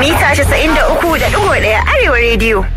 mita 93.1 Arewa Radio.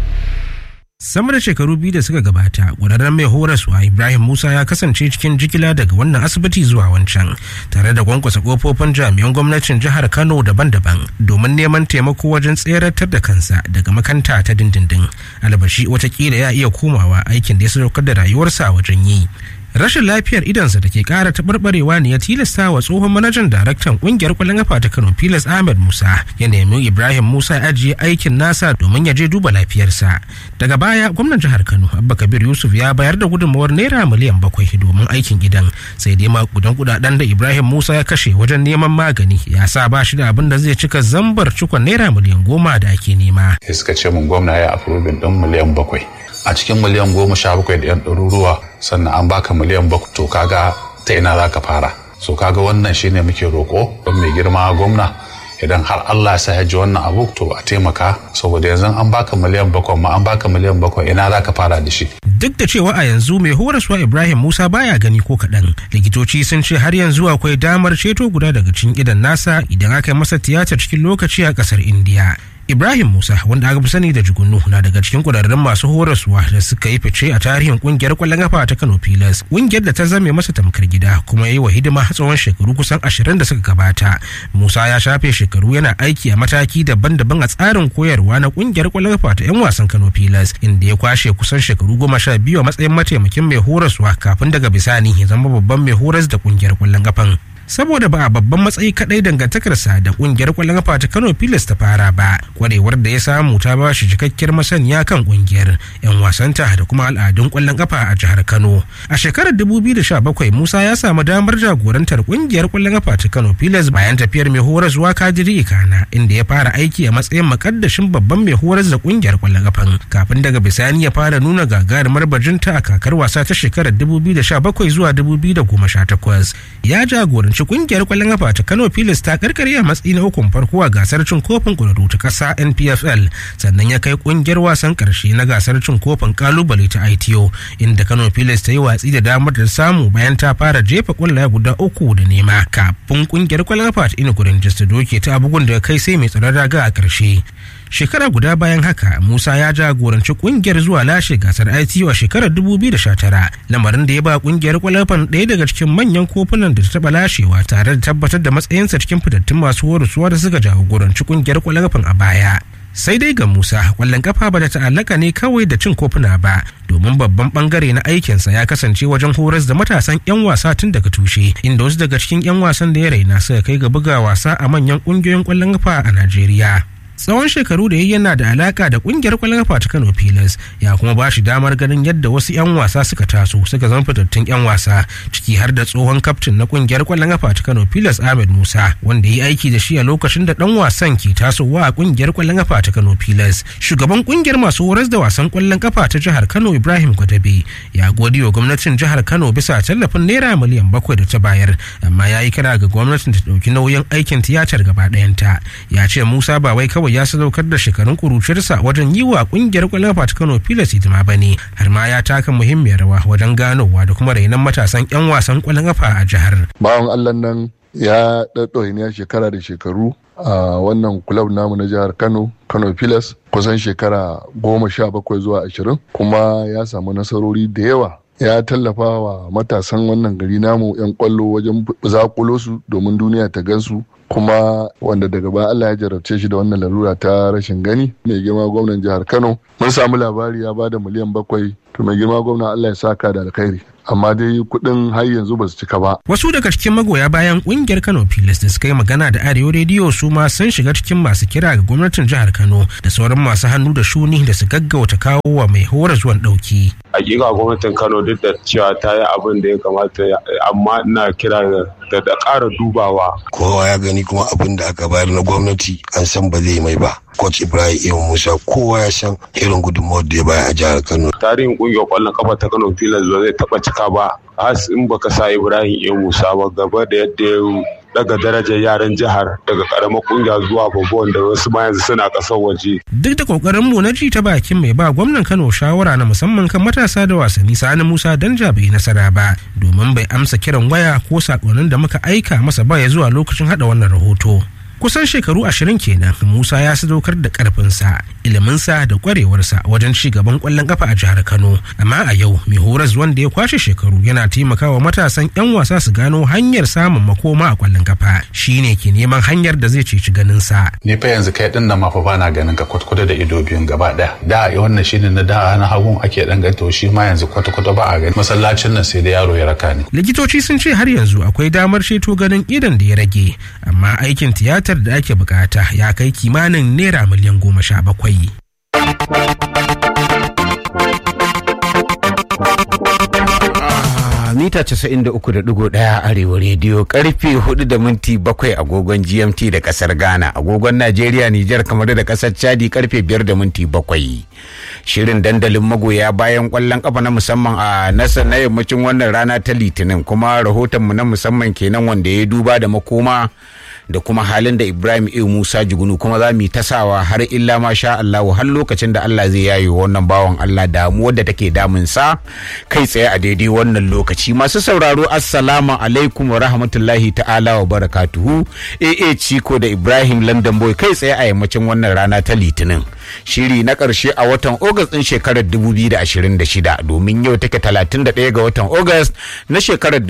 sama da shekaru biyu da suka gabata ƙwararren mai horaswa ibrahim musa ya kasance cikin jigila daga wannan asibiti zuwa wancan tare da kwankwasa kofofin jami'an gwamnatin jihar kano daban-daban domin neman taimako wajen tseratar da kansa daga makanta ta dindindin albashi watakila ya iya komawa aikin da ya sadaukar da rayuwarsa wajen yi rashin lafiyar idansa da ke kara taɓarɓarewa ne ya tilasta wa tsohon manajan daraktan ƙungiyar kwallon kafa ta kano pilas ahmed musa ya nemi ibrahim musa ya ajiye aikin nasa domin ya je duba lafiyarsa daga baya gwamnan jihar kano abba kabir yusuf ya bayar da gudunmawar naira miliyan bakwai domin aikin gidan sai dai makudan kudaden da ibrahim musa ya kashe wajen neman magani ya sa ba shi da abin da zai cika zambar cikon naira miliyan goma da ake nema. suka ce mun gwamna ya afrobin ɗin miliyan bakwai a cikin miliyan goma sha bakwai da yan ɗaruruwa sannan an baka miliyan bakwai to kaga ta ina za ka fara so kaga wannan shine muke roƙo don mai girma gwamna idan har Allah ya sa ya ji wannan abu to a taimaka saboda yanzu an baka miliyan bakwai ma an baka miliyan bakwai ina za ka fara da shi duk da cewa a yanzu mai horaswa ibrahim musa baya gani ko kaɗan likitoci sun ce har yanzu akwai damar ceto guda daga cikin idan nasa idan aka yi masa tiyata cikin lokaci a ƙasar indiya Ibrahim Musa wanda aka fi sani da Jugunu na daga cikin kudarren masu horaswa da suka yi fice a tarihin kungiyar kwallon kafa ta Kano Pilas. Kungiyar da ta zame masa tamkar gida kuma ya yi wa hidima tsawon shekaru kusan ashirin da suka gabata. Musa ya shafe shekaru yana aiki a mataki daban-daban a tsarin koyarwa na kungiyar kwallon kafa ta 'yan wasan Kano Pilas inda ya kwashe kusan shekaru goma sha biyu a matsayin mataimakin mai horaswa kafin daga bisani ya zama babban mai horas da kungiyar kwallon kafan. saboda ba a babban matsayi kadai dangantakarsa da kungiyar kwallon kafa ta Kano Pilas ta fara ba kwarewar da ya samu ta ba shi cikakkiyar masaniya kan kungiyar yan wasanta da kuma al'adun kwallon kafa a jihar Kano a shekarar 2017 Musa ya samu damar jagorantar kungiyar kwallon kafa ta Kano Pilas bayan tafiyar mai horaswa Kadiri Ikana inda ya fara aiki a matsayin makaddashin babban mai horas da kungiyar kwallon kafan kafin daga bisani ya fara nuna gagarumar bajinta a kakar wasa ta shekarar 2017 zuwa 2018 ya jagoranci kungiyar kwallon kafa ta Kano Pilas ta karkare a matsayi na ukun farko a gasar cin kofin kwararru ta kasa NPFL sannan ya kai kungiyar wasan karshe na gasar cin kofin kalubale ta ITO inda Kano Pilas ta yi watsi da damar da samu bayan ta fara jefa kwallaye guda uku da nema kafin kungiyar kwallon kafa ta Inugu Rangers ta doke ta bugun da kai sai mai tsaron raga a karshe shekara guda bayan haka musa ya jagoranci kungiyar zuwa lashe gasar ITO a shekarar 2019 lamarin da ya ba kungiyar kwalafan ɗaya daga cikin manyan kofunan da ta taɓa lashewa tare da tabbatar da matsayinsa cikin fitattun masu horaswa da suka jagoranci kungiyar kwalafan a baya sai dai ga musa kwallon kafa ba da ta'allaka ne kawai da cin kofuna ba domin babban bangare na aikinsa ya kasance wajen horas da matasan 'yan wasa tun daga tushe inda wasu daga cikin 'yan wasan da ya raina suka kai ga buga wasa a manyan kungiyoyin kwallon kafa a najeriya tsawon shekaru da yayi yana da alaka da kungiyar kwallon kafa ta Kano Pilas ya kuma ba shi damar ganin yadda wasu 'yan wasa suka taso suka zama fitattun 'yan wasa ciki har da tsohon kaftin na kungiyar kwallon kafa ta Kano Pilas Ahmed Musa wanda ya yi aiki da shi a lokacin da dan wasan ke tasowa a kungiyar kwallon kafa ta Kano Pilas shugaban kungiyar masu horas da wasan kwallon kafa ta jihar Kano Ibrahim Gwadabe ya gode wa gwamnatin jihar Kano bisa tallafin naira miliyan bakwai da ta bayar amma ya yi kira ga gwamnatin ta ɗauki nauyin aikin tiyatar gaba ɗayanta ya ce Musa ba wai kawai kawai ya sadaukar da shekarun kuruciyarsa wajen yi wa kungiyar kwallon kafa ta Kano Pilas hidima ba ne har ma ya taka muhimmiyar rawa wajen ganowa da kuma rainon matasan 'yan wasan kwallon kafa a jihar. Bawan Allah nan ya ɗaɗɗauki ne shekara da shekaru a wannan kulab namu na jihar Kano Kano Pilas kusan shekara goma sha bakwai zuwa ashirin kuma ya samu nasarori da yawa ya tallafa wa matasan wannan gari namu 'yan kwallo wajen zakulo su domin duniya ta gansu kuma wanda daga baya Allah ya jarabce shi da wannan larura ta rashin gani mai girma gwamnan jihar Kano mun samu labari ya bada miliyan bakwai to mai girma gwamna Allah ya saka da alkhairi amma dai kuɗin har yanzu ba su cika ba. Wasu daga cikin magoya bayan ƙungiyar Kano Pilas da suka yi magana da Arewa Rediyo su ma sun shiga cikin masu kira ga gwamnatin jihar Kano da sauran masu hannu da shuni da su gaggauta kawo wa mai hora zuwan ɗauki. Hakika gwamnatin Kano duk da cewa ta yi abin da ya kamata amma ina kira da da ƙara dubawa. Kowa ya gani kuma abin da aka bayar na gwamnati an san ba zai mai ba. Coach Ibrahim Iyo Musa kowa ya san irin gudunmawar da ya bayar a jihar Kano. Tarihin ƙungiyar ƙwallon kafa ta Kano Pilas ba zai taɓa cika ba. Has in baka sa Ibrahim Iyo Musa ba gaba da yadda ya daga darajar yaran jihar daga karamar kungiya zuwa babba wanda wasu ma yanzu suna kasar waje. Duk da kokarin mu na ji ta bakin mai ba gwamnan Kano shawara na musamman kan matasa da wasanni Sani Musa Danja bai nasara ba domin bai amsa kiran waya ko sakonnin da muka aika masa ba ya zuwa lokacin hada wannan rahoto. kusan shekaru ashirin kenan musa ya sadaukar da karfinsa iliminsa da kwarewarsa wajen ci gaban kwallon kafa a jihar kano amma a yau mai horas wanda ya kwashe shekaru yana taimakawa matasan yan wasa su gano hanyar samun makoma a kwallon kafa shine ke neman hanyar da zai ceci ganinsa ni fa yanzu kai din nan ma fa bana ganin ka kwatkwata da ido biyun gaba daya da wannan shine na da na hagun ake dan ganto shi ma yanzu kwatkwata ba a gani masallacin nan sai da yaro ya raka ni likitoci sun ce har yanzu akwai damar ceto ganin idon da ya rage amma aikin tiyatar da ake bukata ya kai kimanin naira miliyan goma sha bakwai mita 93.1 arewa rediyo karfe 4 da minti 7 agogon gmt da kasar ghana agogon najeriya nijar kamar da kasar chadi karfe 5 da minti 7 shirin dandalin magoya bayan kwallon kafa na musamman a nasa na yammacin wannan rana ta litinin kuma rahotonmu na musamman kenan wanda ya duba da makoma da kuma halin da Ibrahim A. Musa Jugunu kuma za mu yi tasawa har illa ma sha Allah har lokacin da Allah zai yayi wannan bawan Allah damuwar da take damun sa kai tsaye a daidai wannan lokaci masu sauraro assalamu alaikum wa rahmatullahi ta'ala wa barakatuhu AA Chiko da Ibrahim London Boy kai tsaye a yammacin wannan rana ta Litinin shiri na ƙarshe a watan August ɗin shekarar 2026 domin yau take 31 ga watan August na shekarar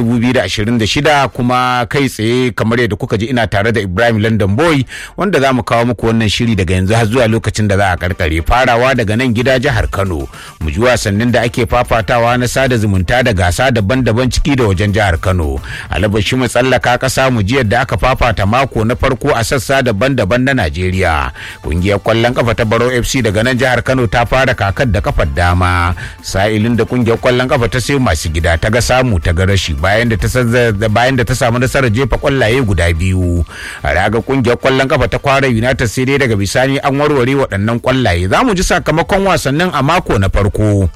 2026 kuma kai tsaye kamar yadda kuka ji ina tare da Ibrahim London Boy wanda za mu kawo muku wannan shiri daga yanzu har zuwa lokacin da za a karkare farawa daga nan gida jihar Kano mu ji wasannin da ake fafatawa na sada zumunta da gasa daban-daban ciki da wajen jihar Kano alabashi mu tsallaka ƙasa mu ji yadda aka fafata mako na farko a sassa daban-daban na Najeriya kungiyar kwallon kafa ta Baro FC daga nan jihar Kano ta fara kakar da kafar dama sa'ilin da kungiyar kwallon kafa ta sai masu gida ta ga samu ta ga rashi bayan da ta bayan da ta samu nasarar jefa kwallaye guda biyu a raga kungiyar kwallon kafa ta kwara United sai dai daga bisani an warware waɗannan kwallaye za mu ji sakamakon wasannin a mako na farko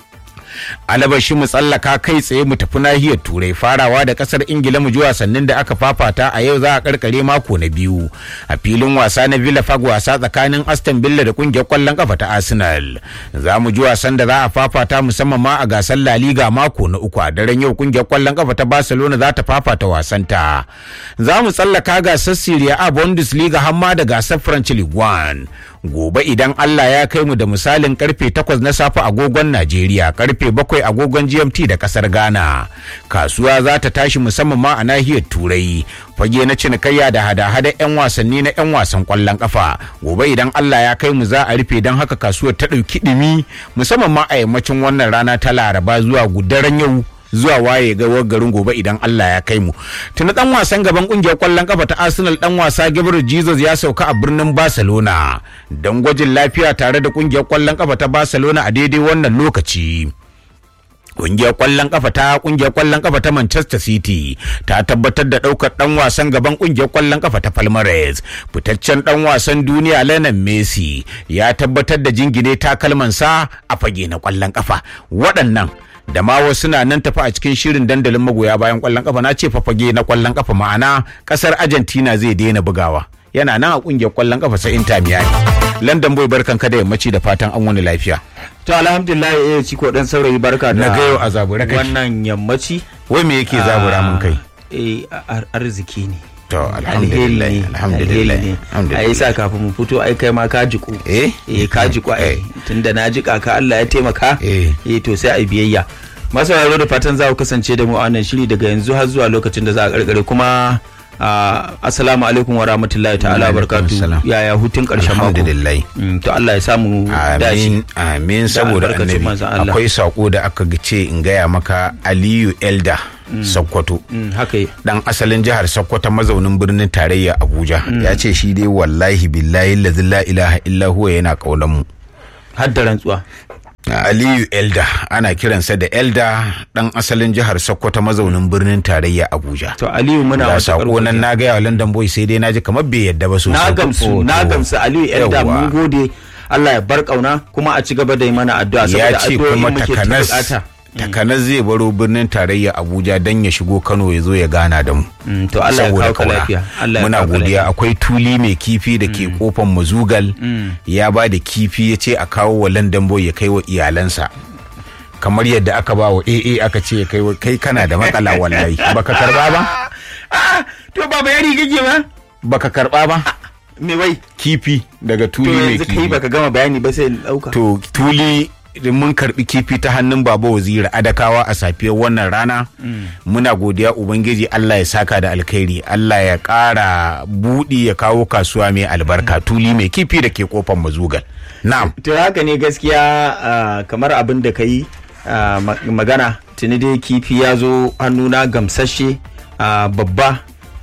alabashi mu tsallaka kai tsaye mu tafi nahiyar turai farawa da kasar ingila mu ji wasannin da aka fafata a yau za a karkare mako na biyu a filin wasa na villa fag wasa tsakanin aston villa da kungiyar kwallon kafa ta arsenal za mu ji wasan da za a fafata musamman ma a gasar la liga mako na uku a daren yau kungiyar kwallon kafa ta barcelona za ta fafata wasanta za mu tsallaka gasar serie a bundesliga hamma da gasar french league one gobe idan Allah ya kai mu da misalin karfe 8 na safe agogon Najeriya karfe 7 agogon GMT da kasar Ghana kasuwa za ta tashi musamman ma a nahiyar Turai fage na cinikayya da hada-hada 'yan wasanni na 'yan wasan kwallon kafa gobe idan Allah ya kai mu za a rufe don haka kasuwar ta ɗauki ɗumi musamman ma a yammacin wannan rana ta Laraba zuwa gudaren yau zuwa waye ga garin gobe idan Allah ya kai mu. Tuna dan wasan gaban kungiyar kwallon kafa ta Arsenal dan wasa Gabriel Jesus ya sauka a birnin Barcelona don gwajin lafiya tare da kungiyar kwallon kafa ta Barcelona a daidai wannan lokaci. Kungiyar kwallon kafa ta kungiyar kwallon kafa ta Manchester City ta tabbatar da daukar dan wasan gaban kungiyar kwallon kafa ta Palmeiras. Fitaccen dan wasan duniya Lionel Messi ya tabbatar da jingine takalmansa a fage na kwallon kafa. Waɗannan da ma wasu na nan tafi a cikin shirin dandalin magoya bayan kwallon kafa na ce fafage na kwallon kafa ma'ana kasar Argentina zai daina bugawa yana nan a kungiyar kwallon kafa sai Inter Miami London boy barkan ka da yammaci da fatan an wani lafiya to alhamdulillah eh ci ko dan saurayi barka da na ga yau a zabura kai wannan yammaci wai me yake zabura mun kai eh arziki ne to alhamdulillah alhamdulillah a yi sa kafin mu fito ai kai ma ka jiku eh eh ka jiku ai tunda na jika ka Allah ya taimaka eh eh to sai a biyayya masu raro da fatan za ku kasance da mu a wannan shiri daga yanzu har zuwa lokacin da za a karkare kuma assalamu alaikum wa rahmatullahi ta'ala barkatu yaya hutun karshen mako alhamdulillah to Allah ya samu dashi amin amin saboda annabi akwai sako da aka ce in gaya maka Aliyu Elda Sokoto. haka Dan asalin jihar Sokoto mazaunin birnin tarayya Abuja. Ya ce shi dai wallahi billahi lazi la ilaha illa huwa yana kaunan mu. Har da rantsuwa. Aliyu Elda ana kiransa da Elda dan asalin jihar Sokoto mazaunin birnin tarayya Abuja. To Aliyu muna wata sako nan na ga London Boy sai dai naji kamar bai yadda ba sosai. Na gamsu na gamsu Aliyu Elda mun gode Allah ya bar kauna kuma a ci gaba da yi mana addu'a saboda addu'o'i muke ta takanas zai baro birnin tarayya abuja don ya shigo kano ya zo ya gana da mu to allah ya kawo ka lafiya muna godiya akwai tuli mai kifi da ke kofan mazugal ya ba da kifi ya ce a kawo wa london boy ya kai wa iyalansa kamar yadda aka ba wa aa aka ce ya kai kai kana da matsala wallahi baka karba ba to baba yari kake ba baka karba ba me wai kifi daga to tuli mai yanzu kai kifi baka gama bayani ba sai in dauka to tuli mun karbi kifi ta hannun baba waziri adakawa a safiyar wannan rana muna godiya ubangiji Allah ya saka da alkhairi Allah ya ƙara buɗi ya kawo kasuwa mai albarka tuli mai kifi da ke kofar mazugal na'am to haka ne gaskiya ah, kamar abin da ka yi ah, ma- magana tuni dai kifi ya zo hannuna gamsashe ah, babba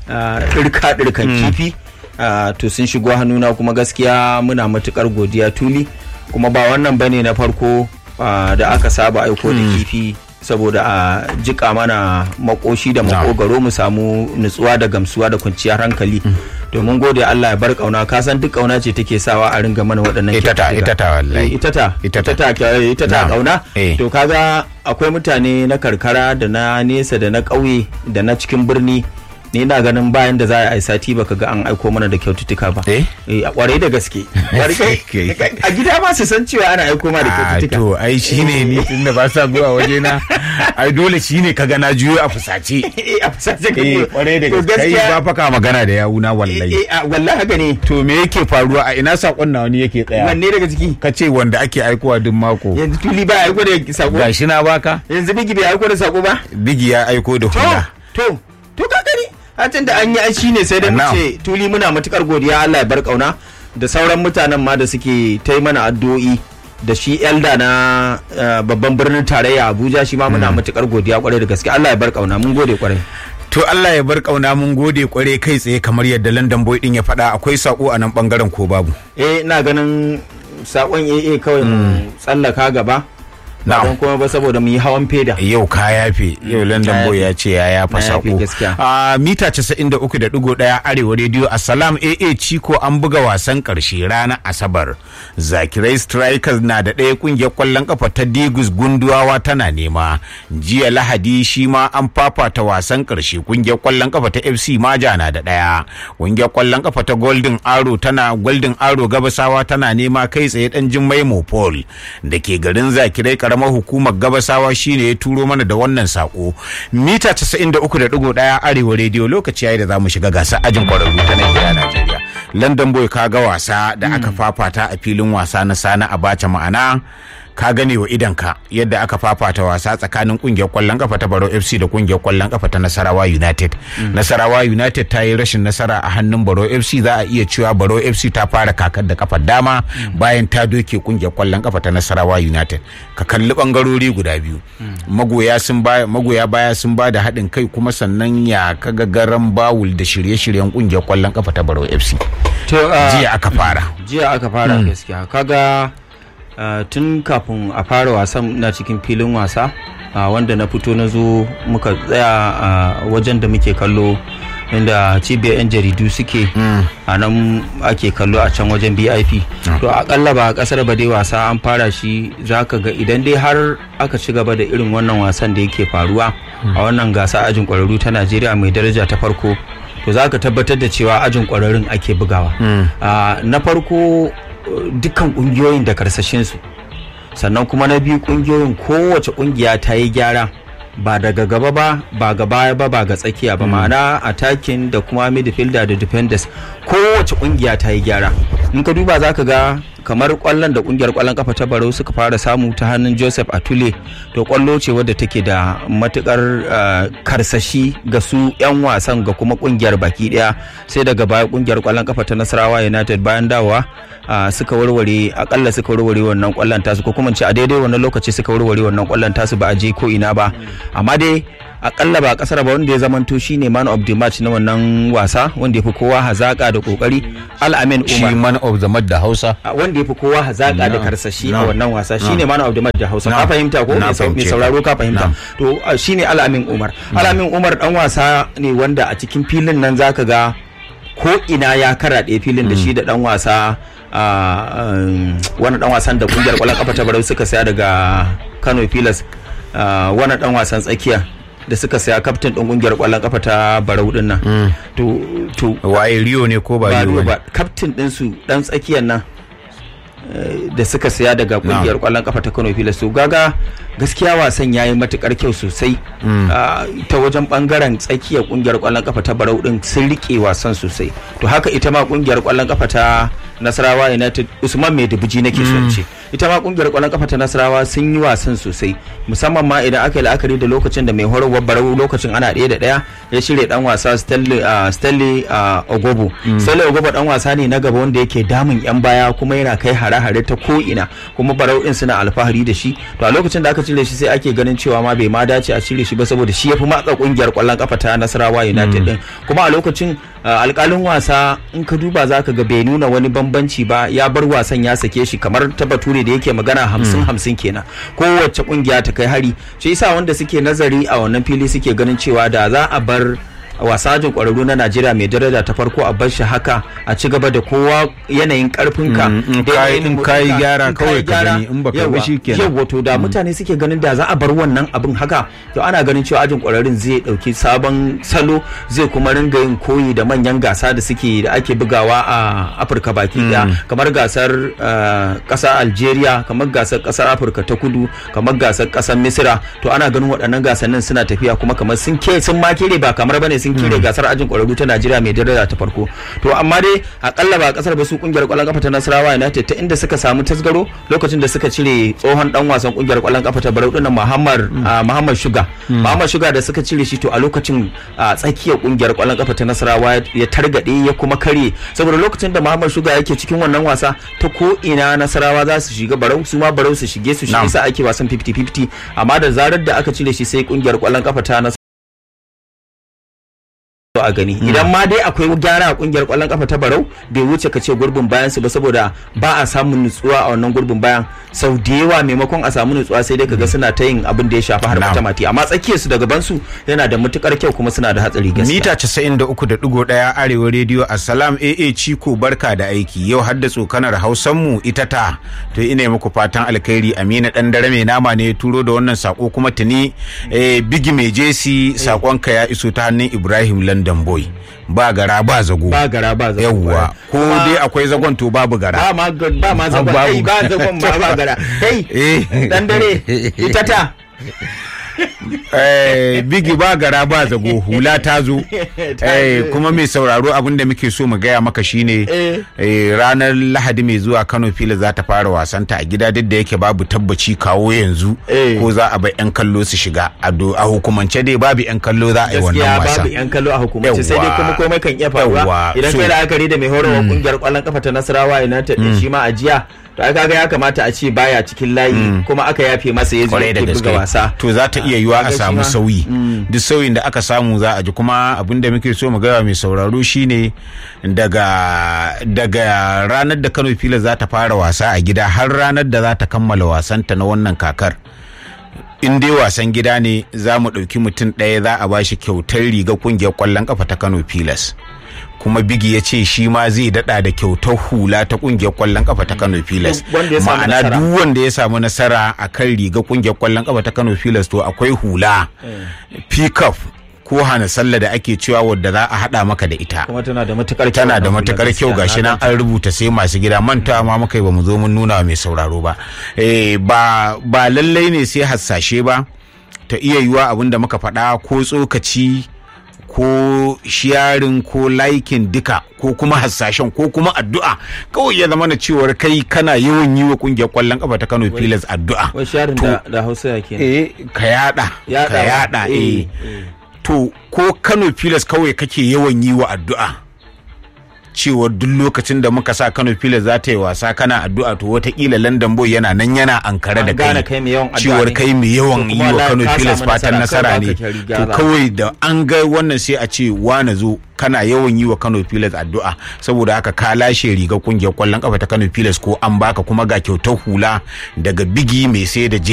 ɗirka ɗirkan kifi ah, to sun shigo hannuna kuma gaskiya muna matukar godiya tuli kuma ba wannan bane na farko ah, da aka saba aiko da kifi saboda a jika mana makoshi da makogaro mu samu nutsuwa da gamsuwa da kwanciyar hankali domin gode Allah ya bar kauna ka san duk kauna ce take sawa a ringa mana waɗannan Ita ta- kyaututtuka. ita ta wallahi. Eh, ita ta Ita ita ta. ta ita ta Na'am. kauna Eh. to kaga akwai mutane na karkara da na nesa da na ƙauye da na cikin birni ni na ganin bayan da za a yi sati baka ga an aiko mana da kyaututtuka ba Eh? a kwarai da gaske Kwarai- a gida ma su san cewa ana aiko ma da a kyaututtuka to ai shine ni tunda ba sa zuwa waje na ai dole shine kaga na juyo a fusace Eh, a fusace ka eh ko- kwarai da to gaske kai ba fa ka magana da yawuna eh, wallahi eh, a- wallahi haka ne to me yake faruwa a ina sakon na wani yake tsaya wanne daga ciki ka ce wanda ake aikowa duk mako yanzu tuli ba aiko da sako gashi na baka yanzu bigi bai aiko da sako ba bigi ya aiko da to hula to to ka gani hatin da an yi ai shine sai dai mu Na'am. ce tuli muna matukar godiya Allah ya bar kauna da sauran mutanen ma da suke ta yi mana addu'o'i da shi elda na eh, babban birnin tarayya Abuja shi ma muna matukar godiya kwarai da gaske Allah ya bar kauna mun gode kwarai to Allah ya bar kauna mun gode kware kai tsaye kamar yadda London boy din ya faɗa akwai sako a nan bangaren ko babu eh ina ganin sakon AA kawai mu tsallaka gaba ba Na'am. don kuma ba saboda mu yi hawan feda yau ka yafe yau London ya boy yafe. ya ce ya yafa Na yafe sako gaskiya. a mita 93.1 arewa radio assalam AA Chiko an buga wasan karshe ranar Asabar Zakirai Strikers na da ɗaya kungiyar kwallon kafa ta Digus Gunduwawa tana nema jiya Lahadi shi ma an fafata wasan karshe kungiyar kwallon kafa ta FC Maja na da ɗaya kungiyar kwallon kafa ta Golden Arrow tana Golden Arrow Gabasawa tana nema kai tsaye dan Jummai Mopol da ke garin Zakirai karamar hukumar Gabasawa shine ya turo mana da wannan sako mita 93.1 arewa radio lokaci yayi da zamu shiga gasar ajin kwararru ta Najeriya Najeriya London boy kaga wasa da aka fafata a filin wasa na Sani Abacha ma'ana ka gane wa idanka yadda aka fafata wasa tsakanin kungiyar kwallon kafa ta Baro FC da kungiyar kwallon kafa ta Nasarawa United. Nasarawa United ta yi rashin nasara a hannun Baro FC za a iya cewa Baro FC ta fara kakar da kafar dama bayan ta doke kungiyar kwallon kafa ta Nasarawa United. Ka kalli bangarori guda biyu. Magoya sun ba magoya baya sun ba da haɗin kai kuma sannan ya kaga garan bawul da shirye-shiryen kungiyar kwallon kafa ta Baro FC. to ah, Jiya aka fara. jiya aka fara gaskiya kaga uh, tun kafin a fara wasan na cikin filin wasa uh, wanda na fito na zo muka tsaya a wajen da muke kallo inda cibiyar 'yan jaridu suke a nan ake kallo a can wajen bip to akalla ba a kasar ba dai wasa an fara shi za ka ga idan dai har aka ci gaba da irin wannan wasan da yake faruwa a wannan gasa ajin kwararru ta najeriya mai daraja ta farko to za ka tabbatar da cewa ajin kwararrun ake bugawa Ah, na farko uh, dukkan kungiyoyin da karsashinsu sannan kuma na biyu kungiyoyin kowace kungiya ta yi gyara ba daga gaba ba ba ga baya ba ba ga tsakiya ba ma'ana attacking da kuma midfielder da defenders kowace kungiya ta yi gyara in ka duba za ka ga kamar kwallon da kungiyar kwallon kafa ta barau suka fara samu ta hannun joseph atule to kwallo ce wadda take da matukar uh, karsashi ga su 'yan wasan ga kuma kungiyar baki daya sai daga baya kungiyar kwallon kafa ta nasarawa united bayan dawowa uh, suka warware akalla suka warware wannan kwallon tasu ko kuma in ce a daidai wannan lokaci suka warware wannan kwallon tasu ba a je ko ina ba amma dai akalla ba kasar ba wanda ya zamanto shine man of the match na wannan wasa wanda ya fi kowa hazaka da kokari al-amin Shi umar man of the da Hausa. a wanda ya fi kowa hazaka da Na'am. karsashi a Na'am. wannan wasa shine man of the match da Hausa ka Na'am. fahimta ko Na mai sau- mai fahimce sauraro ka. ka fahimta Na'am. to a, shine Al-Amin Umar Al-Amin Umar dan wasa ne wanda a cikin filin nan zaka ga ko ina ya karaɗe filin da shi da dan wasa a um, wani dan wasan da kungiyar kwallon kafa ta Barau suka saya daga Kano Pilas uh, wani dan wasan tsakiya da suka saya kaftin din kungiyar kwallon kafa ta Barau din nan to to Waye Rio ne ko ba ba Rio ruwa ne? ba kaftin din su dan tsakiyar nan da suka siya daga kungiyar kwallon kafa ta Kano Pilas to gaga gaskiya wasan yayi matukar kyau sosai ta wajen bangaren tsakiyar kungiyar kwallon kafa ta Barau din sun rike wasan sosai to haka ita ma kungiyar kwallon kafa ta Nasarawa United Usman Mai Dubuji nake son ce ita ma kungiyar kwallon kafa ta Nasarawa sun yi wasan sosai musamman ma idan aka yi la'akari da lokacin da mai horarwar Barau lokacin ana ɗaya da ɗaya ya shirya dan wasa Stanley Ogobo Stanley Ogobo dan wasa ne na gaba wanda yake damun yan baya kuma yana kai hare-hare ta ko ina kuma Barau din suna alfahari da shi to a lokacin da aka cire shi sai ake ganin cewa ma bai ma dace a cire shi ba saboda shi ya fi matsa kungiyar kwallon kafa ta Nasarawa United din kuma a lokacin alkalin wasa in ka duba za ka ga bai nuna wani bambanci ba ya bar wasan ya sake shi kamar ta bature da yake magana hamsin hamsin kenan kowace kungiya ta kai hari shi yasa wanda suke nazari a wannan fili suke ganin cewa da za a bar wasajin kwararru na Najeriya mai daraja ta farko a bar shi haka a ci gaba da kowa yanayin karfinka in kayi gyara kawai ka gani in baka ba shi kenan yawa to da mutane suke ganin da za a bar wannan abin haka to ana ganin cewa ajin kwararrun zai dauki sabon salo zai kuma ringa yin koyi da manyan gasa da suke da ake bugawa a Afirka baki daya kamar gasar kasar Algeria kamar gasar kasar Afirka ta kudu kamar gasar kasar Misira to ana ganin waɗannan gasannin suna tafiya kuma kamar sun ke sun makire ba kamar bane sun kire gasar ajin kwararru ta Najeriya mai daraja ta farko to amma dai akalla ba kasar ba su kungiyar kwallon kafa ta Nasarawa United ta inda suka samu tasgaro lokacin da suka cire tsohon dan wasan kungiyar kwallon kafa ta Barau dinnan Muhammad Muhammad Shuga Muhammad Shuga da suka cire shi to a lokacin tsakiyar kungiyar kwallon kafa ta Nasarawa ya targade ya kuma kare saboda lokacin da Muhammad Shuga yake cikin wannan wasa ta ko ina Nasarawa za su shiga Barau su ma Barau su shige su shi yasa ake wasan 50-50 amma da zarar da aka cire shi sai kungiyar kwallon kafa ta a gani idan ma dai akwai gyara a kungiyar kwallon kafa ta barau bai wuce ka ce gurbin bayan su ba saboda ba a samun nutsuwa a wannan gurbin bayan sau da yawa maimakon a samu nutsuwa sai dai kaga suna ta yin abin da ya shafi har matamati amma tsakiyar su da gaban su yana da matukar kyau kuma suna da hatsari gaskiya mita 93.1 arewa rediyo assalam aa ciko barka da aiki yau har da tsokanar hausan mu ita ta to ina muku fatan alkhairi amina dan dare mai nama ne turo da wannan sako kuma tuni bigi mai jesi sakonka ya iso ta hannun ibrahim london London boy ba gara ba zago ba gara ba zago yawwa ko dai akwai zagon to babu gara ba ma ba ma zagon kai ba zagon ba ba gara kai dan dare ita ta eh, bigi ba gara ba zago hula ta zo eh, kuma mai sauraro abin da muke so mu gaya maka shine eh, ranar lahadi mai zuwa kano fila za ta fara wasanta a gida duk da yake babu tabbaci kawo yanzu ko za a bai yan kallo su shiga a hukumance dai babu yan kallo za a yi wannan wasa babu yan kallo a hukumance sai dai kuma komai kan iya faruwa idan kai la'akari da mai horarwa kungiyar kwallon kafa ta nasarawa united shi ma a jiya to ai kaga ya kamata a ce baya cikin layi kuma aka yafe masa ya zo ya buga wasa to za ta iya yiwa a samu sauyi duk sauyin da aka samu za a ji kuma abin da muke so mu gaya mai sauraro shine daga daga ranar da Kano Pilas za ta fara wasa a gida har ranar da za ta kammala wasanta na wannan kakar in dai wasan gida ne za mu ɗauki mutum ɗaya za a bashi kyautar riga kungiyar ƙwallon ƙafa ta Kano Pilas. kuma bigi ya ce shi ma zai dada da kyautar hula ta kungiyar kwallon kafa ta kano pilas ma'ana duk wanda ya samu nasara a kan riga kungiyar kwallon kafa ta kano pilas to akwai hula pickup ko hana sallah da ake cewa wadda za a hada maka da ita kuma tana da matukar kyau tana da matukar kyau gashi nan an rubuta sai masu gida manta ma muka yi ba mu zo mun nuna mai sauraro ba eh ba ba lallai ne sai hassashe ba ta iya yiwa abin da muka faɗa ko tsokaci ko sharing ko likin duka ko kuma hasashen ko kuma addu'a kawai ya zama na cewar kai kana yawan yi wa kungiyar kwallon kafa ta Kano Pilas addu'a wai sharing da, da Hausa yake eh ka yada ka yada eh to ko Kano Pilas kawai kake yawan yi wa addu'a cewar duk lokacin da muka sa Kano Pilas za ta yi wasa kana addu'a to watakila London Boy yana nan yana ankare da kai cewar kai mai yawan yi wa Kano Pilas fatan nasara ne to kawai da an ga wannan sai a ce wane zo kana yawan yi wa Kano Pilas addu'a saboda haka ka lashe riga kungiyar kwallon kafa ta Kano Pilas ko an baka kuma ga kyautar hula daga bigi mai sai da